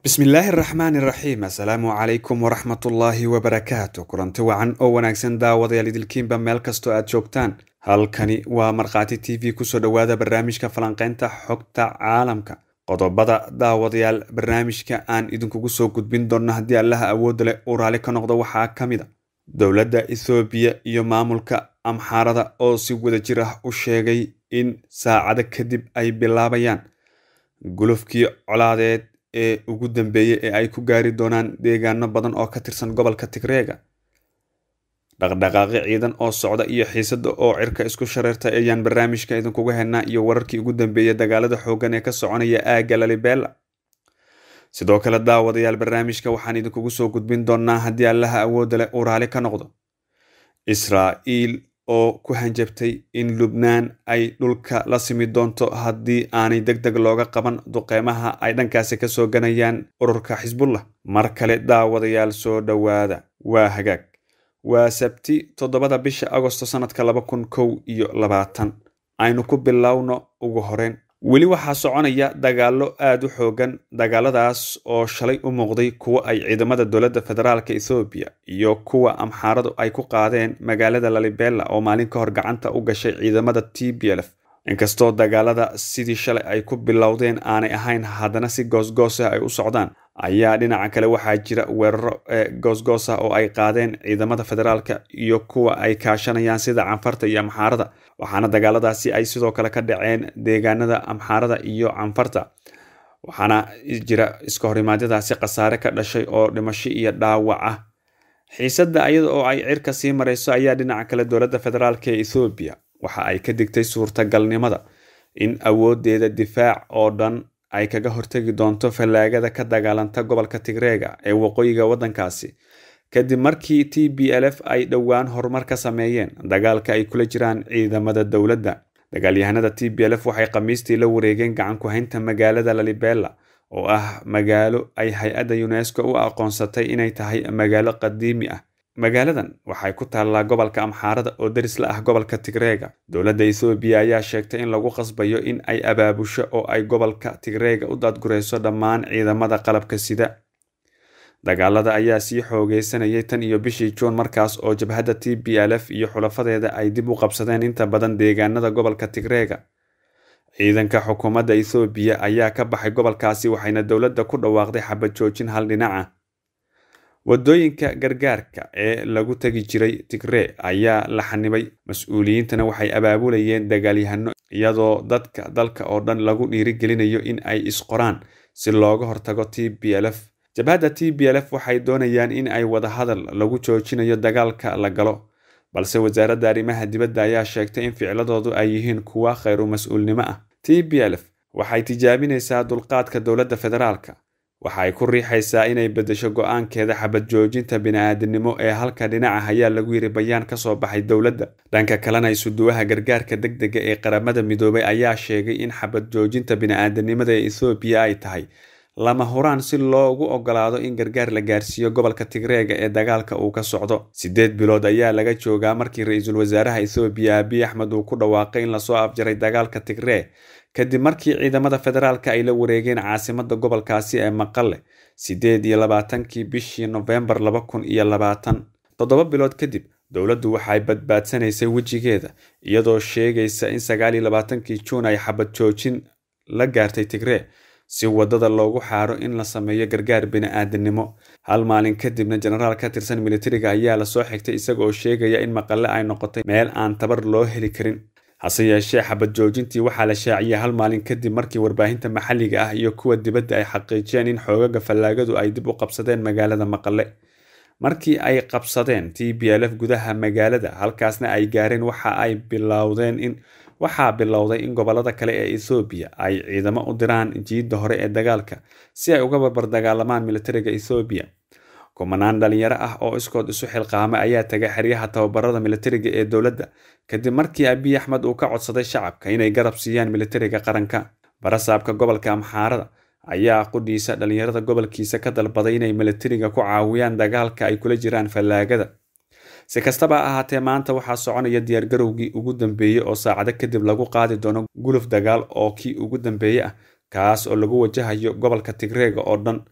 bismillaahi araxmaani iraxiim assalaamu calaykum waraxmatullaahi wabarakaatu kulanti wacan oo wanaagsan daawadayaal idilkiinba meel kastoo aad joogtaan halkani waa markhaati t v kusoo dhowaada barnaamijka falanqeynta xogta caalamka qodobada daawadayaal barnaamijka aan idinkugu soo gudbin doonno haddii allaha awoodda leh uu raali ka noqdo waxaa ka mid a dowladda ethoobiya iyo maamulka amxaarada oo si wada jir ah u sheegay in saacado kadib ay bilaabayaan gulufkii colaadeed ee ugu dambeeyey ee ay ku gaari doonaan deegaano badan oo ka tirsan gobolka tigreega dhaqdhaqaaqi ciidan oo socda iyo xiisada oo cirka isku shareerta ayaan barnaamijka idinkuga helnaa iyo wararkii ugu dambeeyey dagaalada xoogan ee ka soconaya aagga lalibela sidoo kale daawadayaal barnaamijka waxaan idinkugu soo gudbin doonaa haddii allaha awoodda leh uu raali ka noqdo israa'iil oo ku hanjabtay in lubnaan ay dhulka la simi doonto haddii aanay deg deg looga qaban duqeymaha ay dhankaasi kasoo ganayaan ururka xisbullah mar kale daawadayaal soo dhowaada waa hagaag waa sabti toddobada bisha agosto sanadka laba kun kow iyo labaatan aynu ku bilowno ugu horeyn weli waxaa soconaya dagaallo aada u xoogan dagaaladaas oo shalay u muuqday kuwo ay ciidamada dowladda federaalk ethoobiya iyo kuwa amxaaradu ay ku qaadeen magaalada lalibela oo maalin ka hor gacanta u gashay ciidamada t b lf inkastoo dagaalada sidii shalay ay ku bilowdeen aanay ahayn haddana si goosgoos ah ay u socdaan ayaa dhinaca kale waxaa jira weeraro ee goosgoos ah oo ay qaadeen ciidamada federaalka iyo kuwa ay kaashanayaan sida canfarta iyo amxaarada waxaana dagaaladaasi ay sidoo kale ka dhaceen deegaanada amxaarada iyo canfarta waxaana jira iska horimaadyadaasi khasaare ka dhashay oo dhimasho iyo dhaawac ah xiisadda iyada oo ay cirka sii marayso ayaa dhinaca kale dowladda federaalk ee ethoobiya waxa ay ka digtay suurtagalnimada in awoodeeda difaac oo dhan ay kaga hortegi doonto fallaagada ka dagaalanta gobolka tigreega ee waqooyiga waddankaasi kadib markii t b l f ay dhowaan horumar ka sameeyeen dagaalka ay kula jiraan ciidamada dowladda dagaalyahanada t b l f waxay khamiistii la wareegeen gacan ku-haynta magaalada lalibela oo ah magaalo ay hay-adda unesco u aqoonsatay inay tahay magaalo qadiimi ah magaaladan waxay ku taallaa gobolka amxaarada oo deris la ah gobolka tigreega dowladda ethoobiya ayaa sheegtay in lagu qasbayo in ay abaabusho oo ay gobolka tigreega u daadgurayso dhammaan ciidamada qalabka sida dagaalada ayaa sii xoogeysanayay tan iyo bishii juun markaas oo jabhadda t b l f iyo xulafadeeda ay dib u qabsadeen inta badan deegaanada gobolka tigreega ciidanka xukuumadda ethoobiya ayaa ka baxay gobolkaasi waxayna dowladda ku dhawaaqday xabad joojin hal dhinaca waddooyinka gargaarka ee lagu tegi jiray tigree ayaa la xanibay mas-uuliyiintana waxay abaabulayeen dagaalyahano iyadoo dadka dalka oo dhan lagu dhiirigelinayo in ay isqoraan si looga hortago t b l f jabhadda t b l f waxay doonayaan in ay wadahadal lagu joojinayo dagaalka la galo balse wasaaradda arrimaha dibadda ayaa sheegtay in ficladoodu ay yihiin kuwa khayru mas-uulnimo ah t b l f waxay tijaabinaysaa dulqaadka dowladda federaalka waxa ay ku riixaysaa inay beddesho go-aankeeda xabad joojinta bini-aadinimo ee halka dhinaca ayaa lagu yiri bayaan ka soo baxay dowladda dhanka kalena isuduwaha gargaarka deg dega ee qaramada midoobay ayaa sheegay in xabad joojinta bini-aadanimada ee ethoobiya ay tahay lama huraan si loogu ogolaado in gargaar la gaarsiiyo gobolka tigreega ee dagaalka uu ka socdo siddeed bilood ayaa laga joogaa markii ra-iisul wasaaraha ethoobiya abiy axmed uu ku dhawaaqay in lasoo afjaray dagaalka tigree kadib markii ciidamada federaalka ay la wareegeen caasimada gobolkaasi ee maqale siddeed iyo labaatankii bishii nofembar laba kun iyo labaatan toddoba bilood kadib dowladdu waxay badbaadsanaysay wejigeeda iyadoo sheegaysa in sagaal iyo labaatankii juun ay xabad joojin la gaartay tigree si waddada loogu xaaro in la sameeyo gargaar bini-aadinimo hal maalin kadibna jenaraal ka tirsan militariga ayaa lasoo xigtay isagooo sheegaya in maqale ay noqotay meel aan tabar loo heli karin hase yeeshee xabad joojintii waxaa la shaaciyay hal maalin kadib markii warbaahinta maxalliga ah iyo kuwa dibadda ay xaqiijiyeen in xoogaga fallaagadu ay dib u qabsadeen magaalada maqale markii ay qabsadeen t b l f gudaha magaalada halkaasna ay gaareen waxa ay bilowdeen in waxaa bilowday in gobolada kale ee ethoobiya ay ciidamo u diraan jiidda hore ee dagaalka si ay uga barbar dagaalamaan militariga ethoobiya kumanaan dhalinyaro ah oo iskood isu xilqaamay ayaa tagay xeryaha tababarada militariga ee dowladda kadib markii abiy axmed uu ka codsaday shacabka inay garab siiyaan militariga qaranka barasaabka gobolka amxaarada ayaa qudhiisa dhalinyarada gobolkiisa ka dalbaday inay militariga ku caawiyaan dagaalka ay kula jiraan fallaagada si kastaba ahaatee maanta waxaa soconaya diyaargarowgii ugu dambeeyey oo saacado kadib lagu qaadi doono guluf dagaal oo kii ugu dambeeye ah kaas oo lagu wajahayo gobolka tigreega oo dhan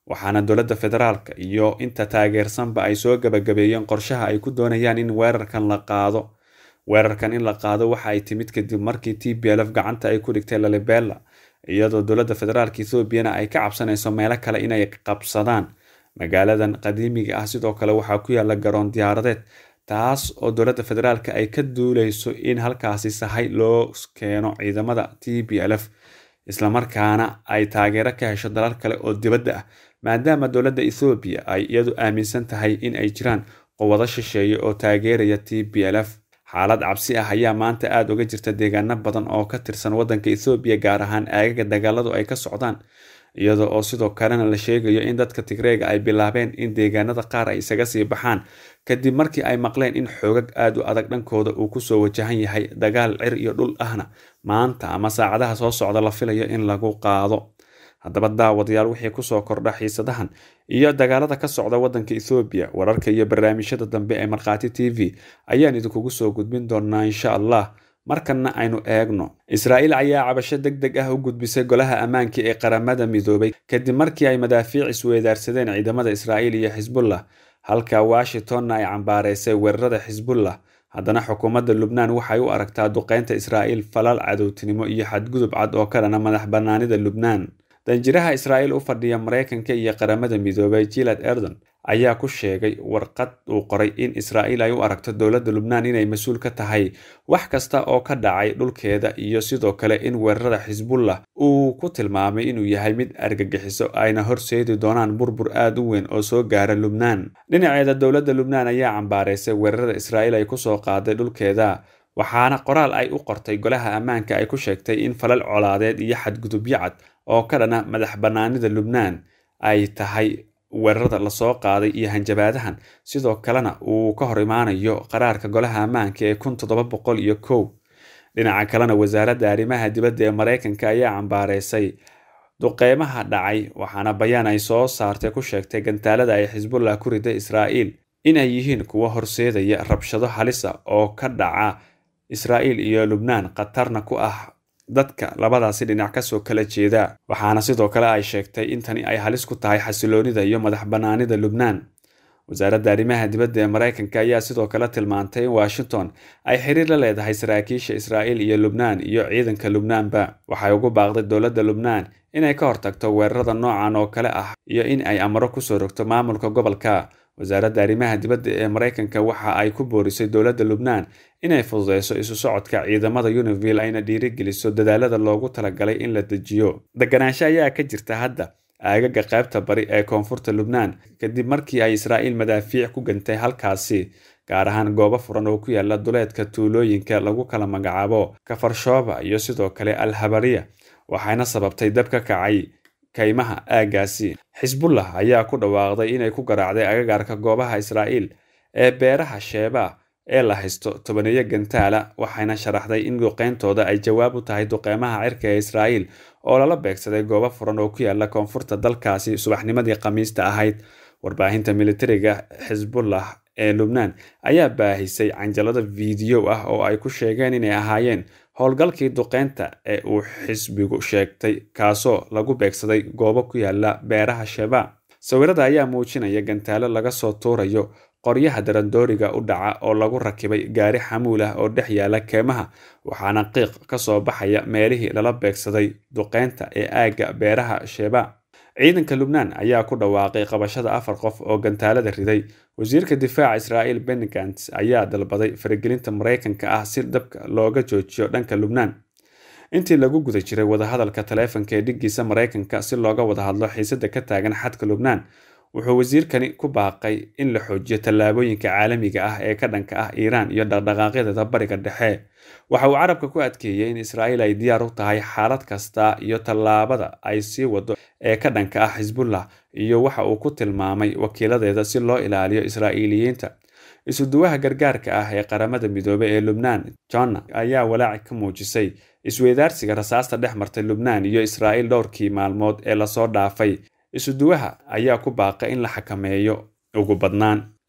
waxaana dowladda federaalka iyo inta taageersanba ay soo gabagabeeyeen qorshaha ay ku doonayaan in weerarkan la qaado weerarkan in la qaado waxa ay timid kadib markii t b lf gacanta ay ku dhigtay lalibela iyadoo dowladda federaalka ethoobiana ay ka cabsanayso meelo kale inay qabsadaan magaaladan qadiimiga ah sidoo kale waxaa ku yaala garoon diyaaradeed taas oo dowladda federaalka ay ka duuleyso in halkaasi sahay loo keeno ciidamada t b lf islamarkaana ay taageero ka hesho dalal kale oo dibadda ah maadaama dowladda ethoobiya ay iyadu aaminsan tahay in ay jiraan quwado shisheeye oo taageeraya t b lf xaalad cabsi ah ayaa maanta aada uga jirta deegaano badan oo ka tirsan waddanka ethoobiya gaar ahaan aagaga dagaaladu ay ka socdaan iyada oo sidoo kalena la sheegayo in dadka tigreega ay bilaabeen in deegaanada qaar ay isaga sii baxaan kadib markii ay maqleen in xoogag aad u adag dhankooda uu kusoo wajahan yahay dagaal cir iyo dhul ahna maanta ama saacadaha soo socda la filayo in lagu qaado haddaba daawadayaal wixii kusoo kordha xiisadahan iyo dagaalada ka socda waddanka ethoobiya wararka iyo barnaamijyada dambe ee markhaati t v ayaan idinkugu soo gudbin doonaa insha allah markanna aynu eegno israa'iil ayaa cabasho deg deg ah u gudbisay golaha ammaanka ee qaramada midoobay kadib markii ay madaafiic isweedaarsadeen ciidamada israa'iil iyo xisbullah halka washingtonna ay cambaareysay weerarada xisbullah haddana xukuumadda lubnaan waxay u aragtaa duqeynta israa'iil falal cadowtinimo iyo xadgudub cad oo ka dhana madax bannaanida lubnaan danjiraha israa'iil u fadhiya maraykanka iyo qaramada midoobay jilad erdon ayaa ku sheegay warqad uu qoray in israa'iil ay u aragto dowladda lubnaan inay mas-uul ka tahay wax kasta oo ka dhacay dhulkeeda iyo sidoo kale in weerarada xisbullah uu ku tilmaamay inuu yahay mid argagixiso ayna horseedi doonaan burbur aad u weyn oo soo gaara lubnaan dhinaceeda dowladda lubnaan ayaa cambaareysay weerarada israa'iil ay kusoo qaaday dhulkeeda waxaana qoraal ay u qortay golaha ammaanka ay ku sheegtay in falal colaadeed iyo xadgudubyo cad oo ka dhana madax bannaanida lubnaan ay tahay weerarada lasoo qaaday iyo hanjabaadahan sidoo kalena uu ka hor imaanayo qaraarka golaha ammaanka ee kun toddoba boqol iyo kow dhinaca kalena wasaaradda arrimaha dibadda ee maraykanka ayaa cambaareysay duqeymaha dhacay waxaana bayaan ay soo saartay ku sheegtay gantaalada ay xisbullah ku riday israa'iil inay yihiin kuwo horseedaya rabshado halisa oo ka dhaca israa'iil iyo lubnaan khatarna ku ah dadka labadaasi dhinac kasoo kala jeeda waxaana sidoo kale ay sheegtay in tani ay halis ku tahay xasiloonida iyo madax bannaanida lubnaan wasaaradda arrimaha dibadda ee maraykanka ayaa sidoo kale tilmaantay in washington ay xiriir la leedahay saraakiisha israa'iil iyo lubnaan iyo ciidanka lubnaanba waxay ugu baaqday dowladda lubnaan inay ka hortagto weerarada noocan oo kale ah iyo in ay amaro kusoo rogto maamulka gobolka wasaaradda arrimaha dibadda ee maraykanka waxa ay ku boorisay dowladda lubnaan inay fududeyso isu socodka ciidamada univille ayna dhiirigeliso dadaalada loogu talagalay in la dejiyo deganaansho ayaa ka jirta hadda aagaga qaybta bari ee koonfurta lubnaan kadib markii ay israa'iil madaafiic ku gantay halkaasi gaar ahaan goobo furan oo ku yaala duleedka tuulooyinka lagu kala magacaabo kafarshooba iyo sidoo kale al habariya waxayna sababtay dab ka kacay kaymaha aaggaasi xisbullah ayaa ku dhawaaqday inay ku garaacday agagaarka goobaha israa'iil ee beeraha sheeba ee la haysto tobaneeyo gantaala waxayna sharaxday in duqeyntooda ay jawaab u tahay duqeymaha cirka ee israa'iil oo lala beegsaday goobo furan oo ku yaala koonfurta dalkaasi subaxnimadii khamiista ahayd warbaahinta militariga xisbullah ee lubnaan ayaa baahisay canjalada fiidiyo ah oo ay ku sheegeen inay ahaayeen howlgalkii duqeynta ee uu xisbigu sheegtay kaasoo lagu beegsaday goobo ku yaala beeraha sheba sawirada ayaa muujinaya gantaalo laga soo tuurayo qoryaha darandooriga u dhaca oo lagu rakibay gaari xamuul ah oo dhex yaala keemaha waxaana qiiq ka soo baxaya meelihii lala beegsaday duqeynta ee aagga beeraha sheba ciidanka lubnaan ayaa ku dhawaaqay qabashada afar qof oo gantaalada riday wasiirka difaaca israa'iil benny gants ayaa dalbaday faragelinta maraykanka ah si dabka looga joojiyo dhanka lubnaan intii lagu guda jiray wadahadalka taleefanka ee dhiggiisa maraykanka si looga wada hadlo xiisada ka taagan xadka lubnaan wuxuu wasiirkani ku baaqay in la xoojiyo tallaabooyinka caalamiga ah ee ka dhanka ah iiraan iyo dhaqdhaqaaqyadeeda bariga dhexe waxa uu carabka ku adkeeyey in israa'iil ay diyaar u tahay xaalad kasta iyo tallaabada ay sii wado ee ka dhanka ah xisbullah iyo waxa uu ku tilmaamay wakiiladeeda si loo ilaaliyo israa'iiliyiinta isuduwaha gargaarka ah ee qaramada midoobey ee lubnaan jonna ayaa walaaci ka muujisay isweydaarsiga rasaasta dhex martay lubnaan iyo israa'iil dhowrkii maalmood ee lasoo dhaafay isuduwaha ayaa ku baaqay in la xakameeyo ugu badnaan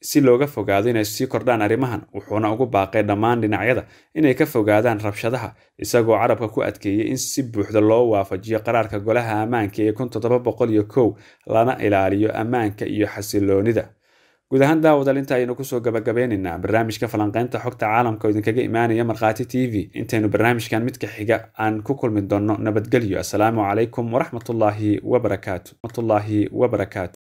si looga fogaado inay sii kordhaan arrimahan wuxuuna ugu baaqay dhammaan dhinacyada inay ka fogaadaan rabshadaha isagoo carabka ku adkeeyey in si buuxda loo waafajiyo qaraarka golaha ammaanka ee kun toddoba boqol iyo kow lana ilaaliyo ammaanka iyo xasiloonida guud ahaan daawadal inta aynu kusoo gabagabeynaynaa barnaamijka falanqeynta xogta caalamka oo idinkaga imaanaya markhaati t v intaynu barnaamijkan midka xiga aan ku kulmi doonno nabadgelyo asalaamu calaykum waraxmatullaahi wabarakaatu